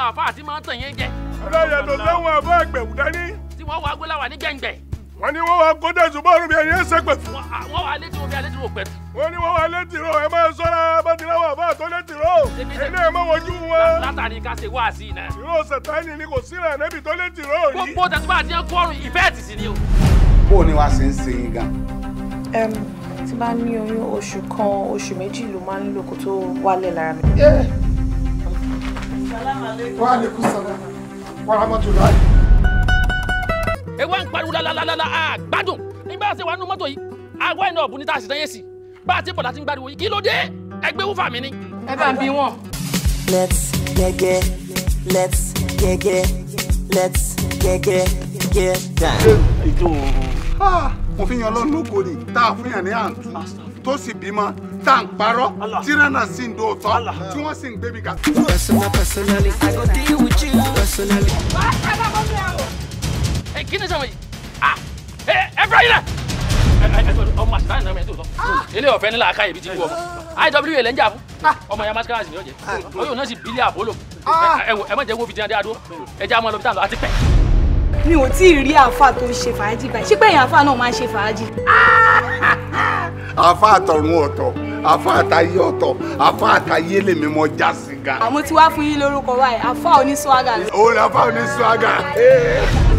àfáà tí máa ń tàn yẹn jẹ ọlọ́yẹ tó sẹ́wọ̀n àbá ẹgbẹ̀rún dání tí wọ́n wá gbéláwà ní gbẹ̀ngbẹ̀ wọ́n ní wọ́n wá kó dẹ̀sùn bọ́ọ̀rù bí ẹni ẹsẹ̀ pẹ̀tù wọ́n à- wọ́n wá létí wọn bí alẹ́ tí wọ́n pẹ̀tù wọ́n ní wọ́n wá létí ro ẹ máa sọ́ra bá ti láwọn àbá tó létí ro ẹni ẹ máa wojú wọn látàrí ká ṣe wá sí i náà. ìró sẹ̀tánì ni kò sílẹ̀ níbi tó létí ro yìí. gbogbo tẹ̀síwá àti ẹ̀kọ́ ọ̀run ìfẹ́ ẹ̀tì sí ni o. bó o ní wàá ṣe ń ṣe yín gan. Em, tí bá ní oyún oṣù kan oṣù méjì ló máa ń lò kó tó wálẹ̀ lára mi. wa alaikum salam wa rahmatullahi. ewa ń pariwo lalalala a gbádùn nígbà tí wàá nú mọ́tò yìí àwa iná ọ̀bùn ní tá a sì tán yé sí bá a ti bọ̀ láti ń gbariwo yìí kí ló dé ẹgbẹ́ wúfà mi ni. ẹ bá ń bí wọn. Let's get get, let's get get, let's get get, get down. Ah, mo fi yan ọlọ́run lóko ni tá a fún yàn ní àǹtú tó sì bímọ tá à ń parọ́ tí rẹ́nà sì ń dòótọ́ tí wọ́n sì ń gbébi ga. Personal, personally, I go deal with you personally. ẹ kí ni sọ yìí ah ẹ ẹ fẹ́ yìí rẹ̀ ẹ ẹ ẹ ọmọ àṣìláyìn náà mẹ́tò sọ ilé ọ̀fẹ́ nílà aka ibi tí wú ọmọ iwa lẹ́ ń jà fún ọmọ ya mascara sì ni ó jẹ oyún náà sì bílẹ̀ àbólò ẹ wò ẹ má jẹ́ wo fìdí adé adó ẹ jẹ́ àmọ́ lọ bí tá à ń lọ àti pẹ́. mi ò tí ì rí àáfà tó ń ṣe fàájì báyìí ṣé pé èèyàn àáfà náà máa ń ṣe fàájì. àfa àtọ̀run ọ̀tọ̀ àfa àtayé ọ̀tọ̀ àfa àtayé lèmi mọ já sí gan. àmọ́ tí wàá fún yín lórúkọ báyìí àáfà oníṣọ́gà. òun ni àfa oníṣúágà.